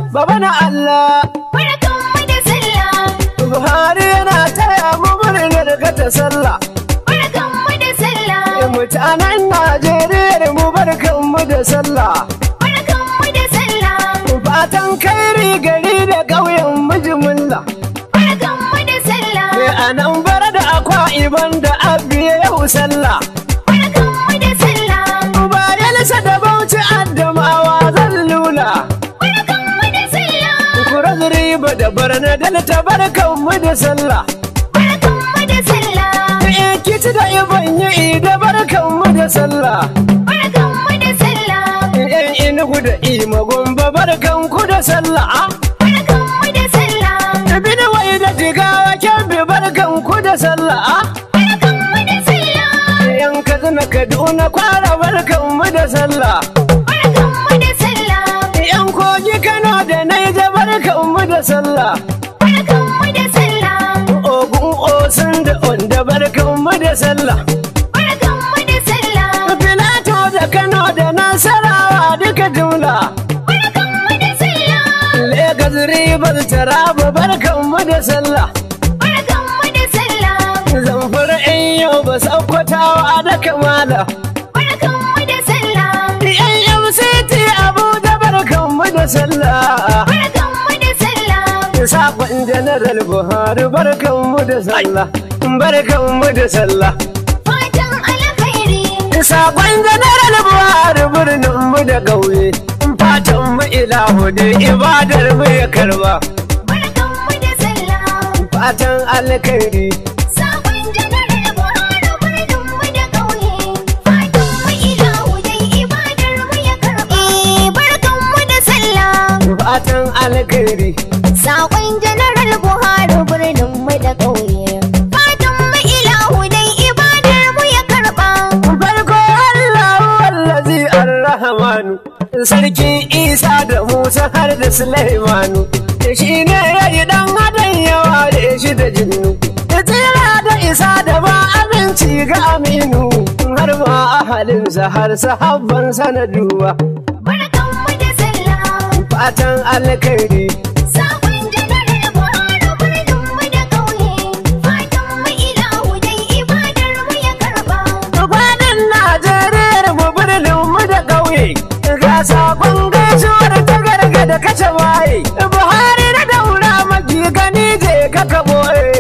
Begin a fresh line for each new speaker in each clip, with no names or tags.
baba na Allah
barkanmu da sallah
Buhari yana taya mu murnar ga ta sallah
barkanmu da sallah
mutanen Najeriya mu barkanmu da sallah
barkanmu da sallah
fatan kairi gari da ƙauyen mijimilla
barkanmu da sallah
a nan bara da akwa iban da abiya yau sallah
barkanmu da sallah
bayansa da bauchi addamawa zan lula
barkanmu da sallah
kura riba da barna dalta barkanmu da sallah
barkanmu da sallah
Ikiti da iban yi da barkanmu da sallah
barkanmu da sallah
Yan inugu da ima gomba barkanku da sallah
barkanmu da sallah
Ibini wai da jigawa kyanbi barkanku da sallah
barkanmu da sallah
Yan katsina kaduna kwara barkanmu da sallah
barkanmu da sallah
Yan kogi kano da naija barkanmu da sallah
barkanmu da sallah
Ogun osun da onda barkanmu da sallah
barkanmu da sallah
Filato da kano da nasarawa duka jumla
barkanmu da sallah
Legas ribar taraba barkanmu da sallah
barkanmu da sallah
Zamfara in yau ba saukwatawa da kamala
barkanmu da sallah
Yan MCT Abuja barkanmu da sallah
barkanmu da sallah
Sakon Janaral Buhari barkanmu da sallah Barkanmu da sallah
fatan alkhairi
Sakon Janaral Buhari birninmu da ƙauye Fatan mu ilahu da ibadar mu ya karba
barkanmu da sallah
Fatan alkhairi
sabon janaral buhari birninmu da ƙauye fatan mu ilahu dai ibadar mu ya karɓa barkanmu da sallah
Fatan alkhairi
Sakon Janaral Buhari birnin mu da ƙauye. Fatan mu ilahu dai ibadar mu ya karɓa.
farko Allah wallazi arrahmanu sarki Isa da Musa har da Sulaimanu shi ne ya yi dan adam yawa da shi da jinnu ya tsira da isa da ba aminci ga aminu har ma ahalinsa har sahabban sanaduwa
Barkan mu da sallah.
fatan alkhairi
Sakon Janaral Buhari birnin mu da ƙauye. Fatan mu ilahu dai ibadar mu ya karɓa.
Faɗin Najeriya mu birnin mu da ƙauye ga sakon gaisuwar ta gargada kace waye Buhari na daura maki gani je ka kabo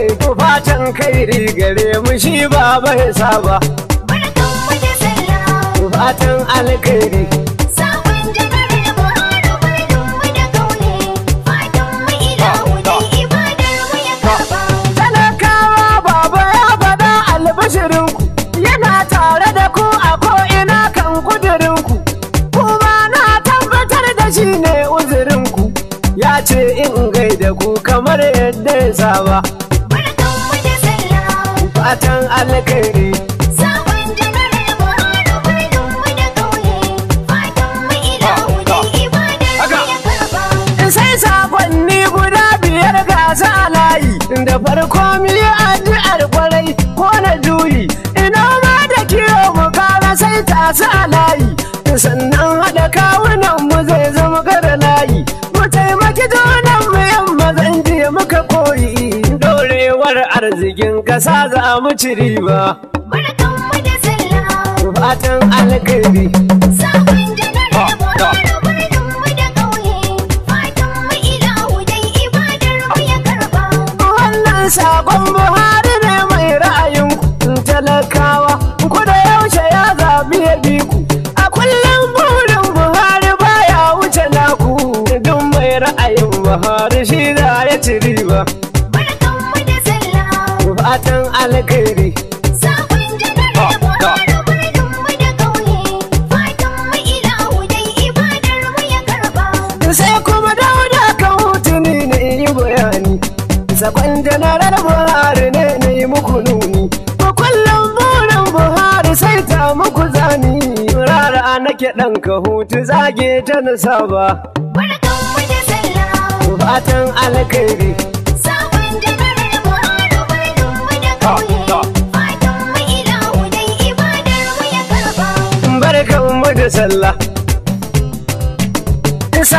fatan kairi gare mu shi ba bai saba
Barkan mu da sallah.
fatan alkairi
Sakon Janaral Buhari birnin mu da ƙauye. Fatan mu ilahu dai ibadar mu ya karɓa.
talakawa baba ya faɗa albashirinku yana tare da ku a ko'ina kan kudurinku kuma na tabbatar da shi ne uzurinku ya ce in gaida ku kamar yadda ya saba
Barkan mu da sallah.
fatan alkhairi
Sabon Janaral Buhari birnin mu da ƙauye. Fatan mu ilahu dai ibadar mu ya karɓa.
sai sakonni guda biyar gasa a layi da farko mi addu'ar kwarai ko na juyi ina ma da kiyo mu kara sai tasu a layi sannan haɗa kawunan mu zai zama gara layi mu taimaki junan mu yamma zan je muka koyi dorewar arzikin kasa za mu ci riba
Barkan mu da sallah.
fatan alkhairi
Sabon Janaral Buhari birnin mu da ƙauye. Fatan mu ilahu dai ibadar mu ya karɓa.
Wannan sakon Buhari ne mai ra'ayinku talakawa ku da yaushe ya zaɓi ya bi ku. A kullum burin Buhari baya wuce naku duk mai ra'ayin Buhari shi za ya ci riba.
Barkan mu da sallah.
Fatan alkhairi
Sabon Janaral Buhari birnin mu da ƙauye. Fatan mu ilahu dai ibadar mu ya karɓa.
sai kuma dauda kan hutuni ne yi bayani. Sakon janarar Buhari ne na yi muku nuni. Ku kullum burin Buhari sai ta muku zani. Rara nake ɗan ka hutu zage ta na saba.
Barkan mu da sallah.
Fatan alkhairi.
Sabon Janaral Buhari birnin mu da ƙauye. Fatan mu ilahu dai ibadar mu ya karɓa.
Barkan mu da sallah.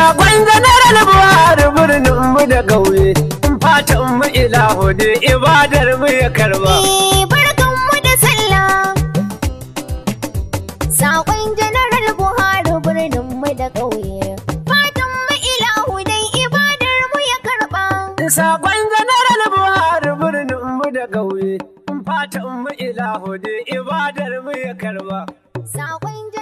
Sakon janaral Buhari birnin mu da ƙauye. Fatan mu ilahu da ibadar mu ya karba.
Eh, barkanmu da sallah. Saƙon Janaral Buhari birninmu da ƙauye. Fatanmu ilahu dai ibadar mu ya karɓa.
Sakon janaral Buhari birnin mu da ƙauye. Fatan mu ilahu da ibadar mu ya karba.
Saƙon